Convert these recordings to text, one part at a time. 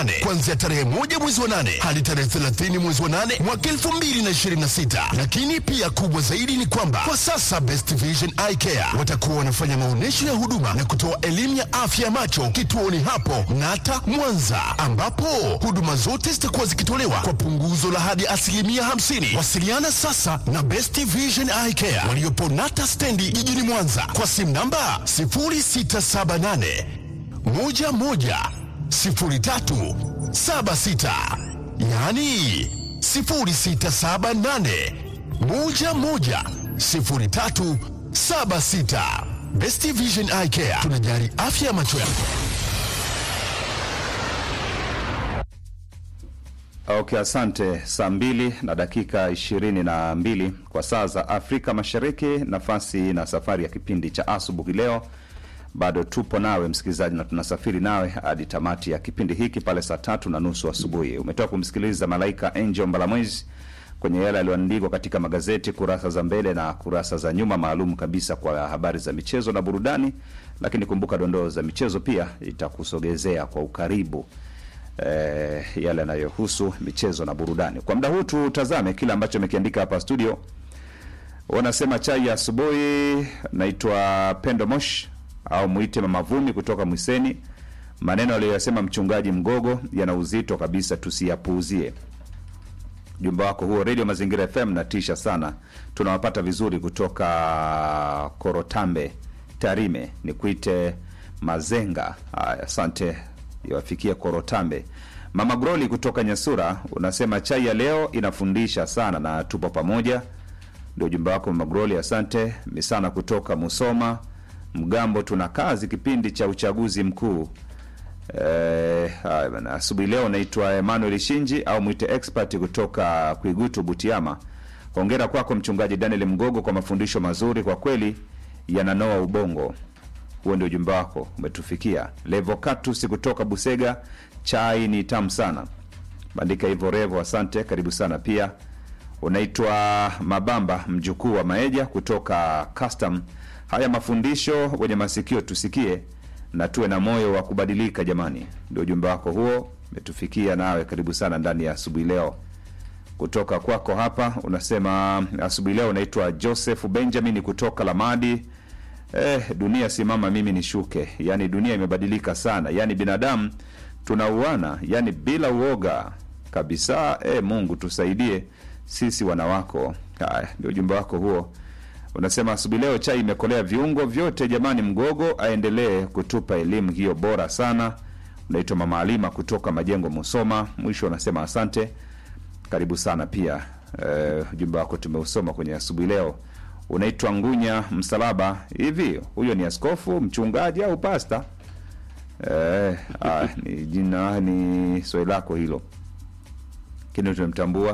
kuanzia tarehe moja mwezi wa nane hadi tarehe 30 mwezi wa nane mwaka 2026. Lakini pia kubwa zaidi ni kwamba kwa sasa Best Vision Eye Care watakuwa wanafanya maonyesho ya huduma na kutoa elimu ya afya ya macho kituoni hapo Nata Mwanza, ambapo huduma zote zitakuwa zikitolewa kwa punguzo la hadi asilimia 50. Wasiliana sasa na Best Vision Eye Care waliopo Nata stendi jijini Mwanza kwa simu namba 0678 11 03 76 yaani 0678 11 03 76. Best Vision Eye Care tunajali afya ya macho yako. Okay, asante. Saa mbili na dakika ishirini na mbili kwa saa za Afrika Mashariki. Nafasi na safari ya kipindi cha asubuhi leo, bado tupo nawe msikilizaji, na tunasafiri nawe hadi tamati ya kipindi hiki pale saa tatu na nusu asubuhi. Umetoka kumsikiliza Malaika Angel Mbalamwezi kwenye yale yaliyoandikwa katika magazeti kurasa za mbele na kurasa za nyuma, maalum kabisa kwa habari za michezo na burudani. Lakini kumbuka, dondoo za michezo pia itakusogezea kwa ukaribu eh, yale yanayohusu michezo na burudani. Kwa muda huu tutazame kile ambacho amekiandika hapa studio. Wanasema chai ya asubuhi. Naitwa Pendo Mosh au mwite Mama Vumi kutoka Mwiseni. Maneno aliyoyasema mchungaji Mgogo yana uzito kabisa, tusiyapuuzie. Jumba wako huo Radio Mazingira FM natisha sana, tunawapata vizuri kutoka Korotambe, Tarime, ni kuite Mazenga. Haya, asante iwafikia Korotambe. Mama Groli kutoka Nyasura unasema chai ya leo inafundisha sana na tupo pamoja. Ndio ujumbe wako Mama Groli, asante. Misana kutoka Musoma Mgambo, tuna kazi kipindi cha uchaguzi mkuu. Eh, haya bana, asubuhi leo naitwa Emmanuel Shinji au mwite expert kutoka Kuigutu Butiama. Hongera kwako mchungaji Daniel Mgogo kwa mafundisho mazuri, kwa kweli yananoa ubongo. Huo ndio ujumbe wako umetufikia. Levocatus kutoka Busega, chai ni tamu sana. Bandika hivyo Revo, asante, karibu sana pia. Unaitwa Mabamba mjukuu wa Maeja kutoka Custom. Haya mafundisho wenye masikio tusikie na tuwe na moyo wa kubadilika jamani. Ndio ujumbe wako huo umetufikia, nawe karibu sana ndani ya asubuhi leo. Kutoka kwako hapa unasema asubuhi leo unaitwa Joseph Benjamin kutoka Lamadi. Eh, dunia simama mimi nishuke. Yaani dunia imebadilika sana, yaani binadamu tunauana, yaani bila uoga kabisa. Eh, Mungu tusaidie sisi wanawako. Haya, ndio ujumbe wako huo. Unasema asubuhi leo chai imekolea viungo vyote jamani. Mgogo aendelee kutupa elimu hiyo bora sana. Unaitwa Mama Alima kutoka Majengo, Musoma. Mwisho unasema asante, karibu sana pia. Eh, ujumbe wako tumeusoma kwenye asubuhi leo. Unaitwa Ngunya Msalaba. Hivi huyo ni askofu, mchungaji au pasta? Eh, ah, ni jina ni swali lako hilo, lakini tumemtambua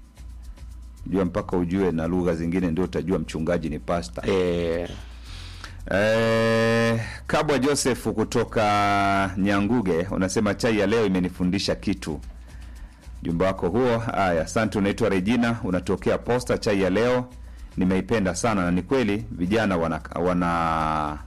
jua mpaka ujue na lugha zingine ndio utajua mchungaji ni pasta. Eh, Eh, Kabwa Joseph kutoka Nyanguge unasema chai ya leo imenifundisha kitu. Jumba wako huo. Haya, asante. Unaitwa Regina, unatokea Posta. Chai ya leo nimeipenda sana, na ni kweli vijana wana wana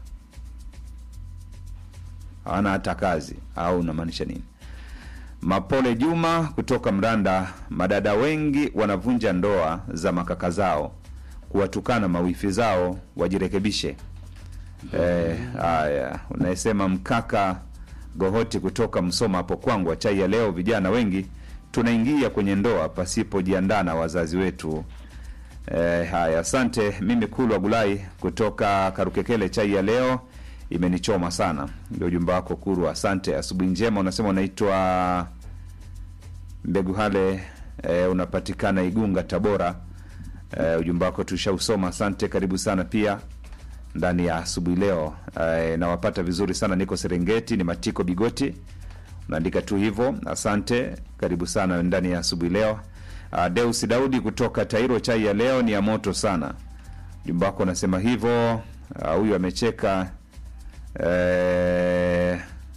hawana hata kazi, au unamaanisha nini? Mapole Juma kutoka Mranda, madada wengi wanavunja ndoa za makaka zao kuwatukana mawifi zao, wajirekebishe. Eh, haya unayesema mkaka Gohoti kutoka Msoma hapo kwangu, chai ya leo, vijana wengi tunaingia kwenye ndoa pasipojiandaa na wazazi wetu. Eh, haya asante. Mimi Kulwa Gulai kutoka Karukekele, chai ya leo imenichoma sana. Ndio ujumbe wako Kurwa, asante. Asubuhi njema. Unasema unaitwa Mbegu Hale, eh, unapatikana Igunga, Tabora. Eh, ujumbe wako tushausoma, asante. Karibu sana pia ndani ya asubuhi leo. Eh, nawapata vizuri sana, niko Serengeti, ni Matiko Bigoti, unaandika tu hivyo, asante. Karibu sana ndani ya asubuhi leo. Uh, Deus Daudi kutoka Tairo, chai ya leo ni ya moto sana. Ujumbe wako unasema hivyo. Ah, huyu amecheka eh,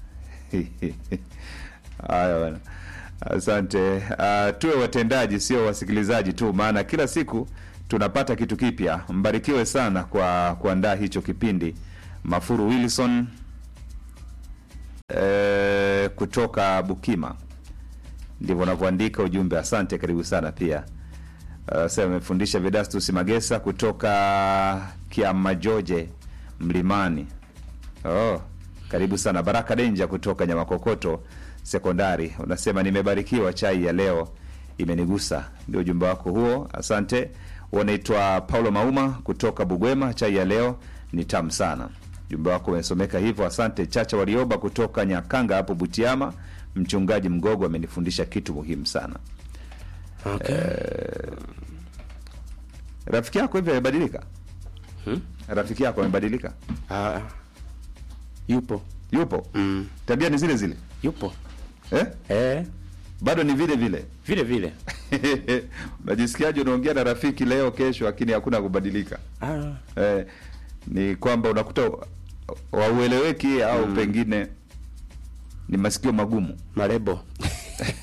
haya bwana. Asante. Uh, tuwe watendaji sio wasikilizaji tu, maana kila siku tunapata kitu kipya. Mbarikiwe sana kwa kuandaa hicho kipindi. Mafuru Wilson eh, kutoka Bukima ndivyo unavyoandika ujumbe. Asante, karibu sana pia. Uh, sasa amefundisha Vedastus Magesa kutoka Kiamajoje Mlimani. Oh, karibu sana. Baraka Denja kutoka Nyamakokoto Sekondari unasema nimebarikiwa, chai ya leo imenigusa. Ndio ujumbe wako huo, asante. Unaitwa Paulo Mauma kutoka Bugwema, chai ya leo ni tamu sana. Ujumbe wako umesomeka hivyo, asante. Chacha Warioba kutoka Nyakanga hapo Butiama, mchungaji Mgogo amenifundisha kitu muhimu sana. Okay. Rafiki yako hivi amebadilika? Hmm? Rafiki yako amebadilika? Ah, yupo Yupo? mm. Tabia ni zile zile yupo eh? eh, Bado ni vile vile vile vile unajisikiaje? Unaongea na rafiki leo, kesho, lakini hakuna kubadilika ah, eh, ni kwamba unakuta waueleweki au pengine ni masikio magumu marebo